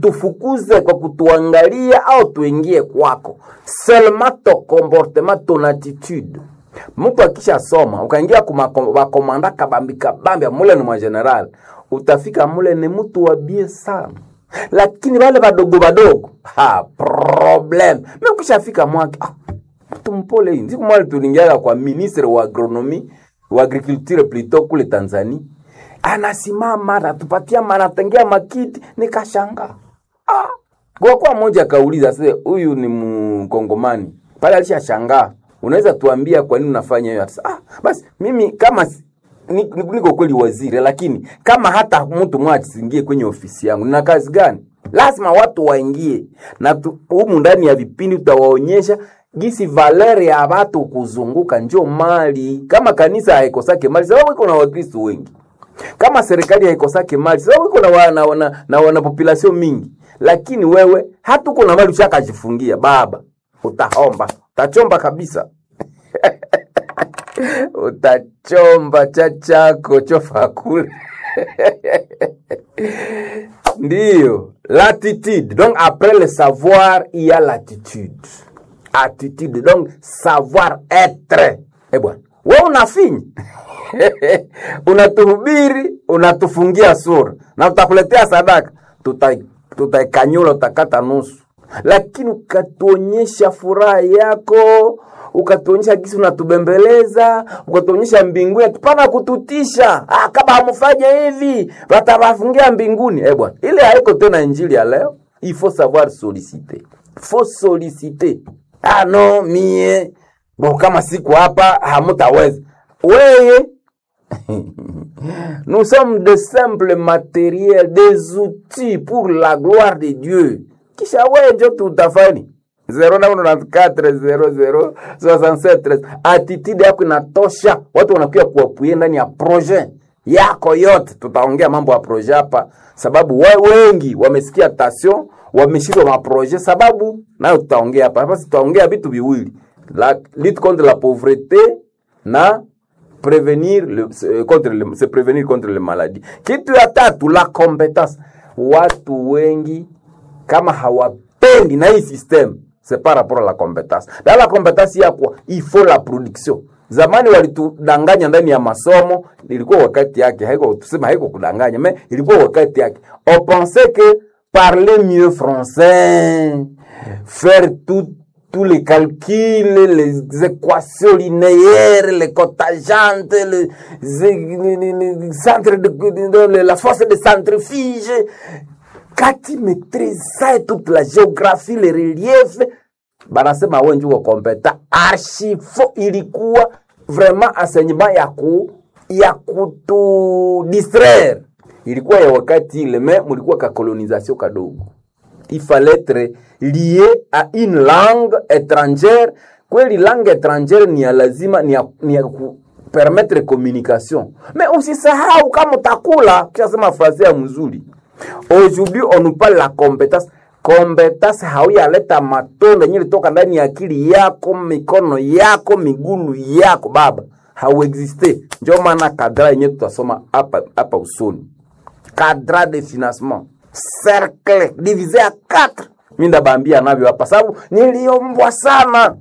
utufukuze kwa kutuangalia au tuingie kwako seulement ton comportement ton attitude mtu akishasoma ukaingia kumakomanda kabambi kabambi mule ni mwa general utafika mule ni mtu wa bie sana lakini wale wadogo wadogo ha problem mi ukishafika mwake ah, mtu mpole hii siku mwali tulingiaga kwa ministre wa agronomi wa agriculture plutôt kule tanzania anasimama anatupatia anatengea makiti nikashanga ah. kwa kuwa mmoja akauliza sasa huyu ni mkongomani pale alishashangaa unaweza tuambia kwa nini unafanya hiyo Atasema, ah, basi mimi kama si- ni- ni- niko kweli waziri lakini kama hata mtu mmoja asiingie kwenye ofisi yangu nina kazi gani lazima watu waingie na tu- humu ndani ya vipindi tutawaonyesha gisi valeri ya watu kuzunguka njo mali kama kanisa haikosake mali sababu iko na wakristo wengi kama serikali haikosake mali sababu iko na wana, wana, na wana population mingi lakini wewe hata uko na mali ushakajifungia baba utahomba utachomba kabisa utachomba cha chako chofa kule ndiyo l'attitude donc après le savoir il y a l'attitude attitude donc savoir être eh bwana we unafinya unatuhubiri unatufungia sura na tutakuletea sadaka tuta- tutaikanyula utakata nusu lakini ukatuonyesha furaha yako ukatuonyesha gisi unatubembeleza ukatuonyesha mbinguni tupana kututisha ah, kama hamfanya hivi watawafungia mbinguni eh bwana ile haiko tena injili ya leo il faut savoir solliciter faut solliciter ah no mie bo kama siku hapa hamutaweza weye Nous sommes de simples matériels, des outils pour la gloire de Dieu. Kisha wewe njo tutafani 0994006713 attitude yako inatosha, watu wanakuja kuwapuye ndani ya projet yako yote. Tutaongea mambo ya projet hapa, sababu we, wengi wamesikia tasio, wameshindwa maprojet, sababu nayo tutaongea hapa hapa. Tutaongea vitu viwili, la lutte contre la pauvreté na prévenir le, se- contre le, se prévenir contre le maladie. Kitu ya tatu la competence. Watu wengi kama hawapendi na hii system c'est par rapport à la compétence. Dans la compétence ya kwa il faut la production. Zamani walitudanganya ndani ya masomo, ilikuwa wakati yake, haiko tuseme haiko kudanganya, mais ilikuwa wakati yake. On pensait que parler mieux français, faire tout tous les calculs, les équations linéaires, les cotajantes, les, les, les- les centres de, de- de- la force de centrifuge. Quand tu maîtrises ça et toute la géographie, les reliefs, banasema wewe ndio kompeta. Archifo ilikuwa vraiment enseignement ya ku ya kutu distraire. Ilikuwa ya wakati ile, mais mulikuwa ka colonisation kadogo il fallait être lié à une langue étrangère kweli langue étrangère ni ya lazima ni ya, ni ya ku permettre communication mais usisahau kama utakula kishasema fraze ya mzuri aujourd'hui on nous parle la compétence compétence hauyaleta matunda yenye litoka ndani ya akili yako mikono yako migulu yako baba hauexiste ndio maana kadra yenye tutasoma hapa hapa usoni cadre de financement cercle divisé à 4 mi ndabambia navyo hapa sababu niliombwa sana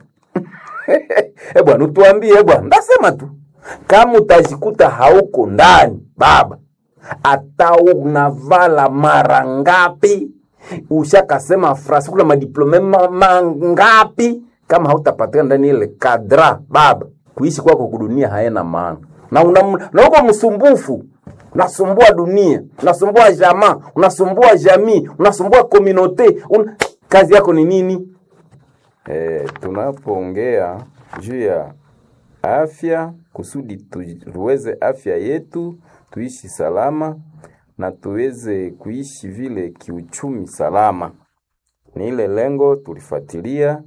e bwana utuambie bwana ndasema tu kama utajikuta hauko ndani baba hata unavala mara ngapi ushakasema frasi kuna madiplome ma- mangapi kama hautapatikana ndani ile kadra baba kuishi kwako kudunia haena maana na una- na uko msumbufu unasumbua dunia unasumbua jamaa unasumbua jamii unasumbua komunote un... kazi yako ni nini E, tunapoongea juu ya afya kusudi tuweze afya yetu tuishi salama na tuweze kuishi vile kiuchumi salama, ni ile lengo tulifuatilia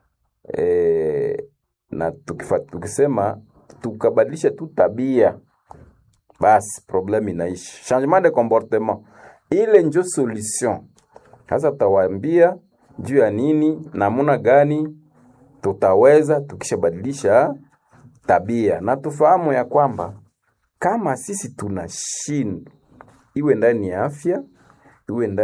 e, na tukifa, tukisema tukabadilisha tu tabia basi problème inaishi. Changement de comportement ile njo solution. Sasa tutawaambia juu ya nini, namuna gani tutaweza tukishabadilisha tabia, na tufahamu ya kwamba kama sisi tunashindwa, iwe ndani ya afya, iwe ndani